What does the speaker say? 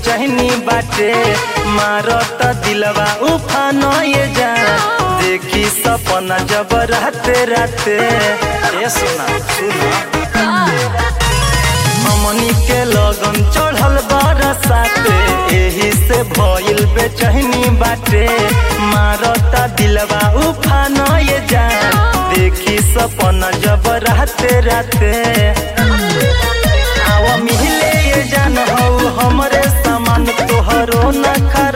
बेचैनी बाटे मारत दिलवा उफान ये जान देखी सपना जब रहते रहते ए सुना सुना हमनी के लगन चढ़ल बरसाते एही से भइल बेचैनी बाटे मारता दिलवा उफान ये जान देखी सपना जब रहते रहते आवा मिले ये जान हौ हमरे सामान तोहरो न खा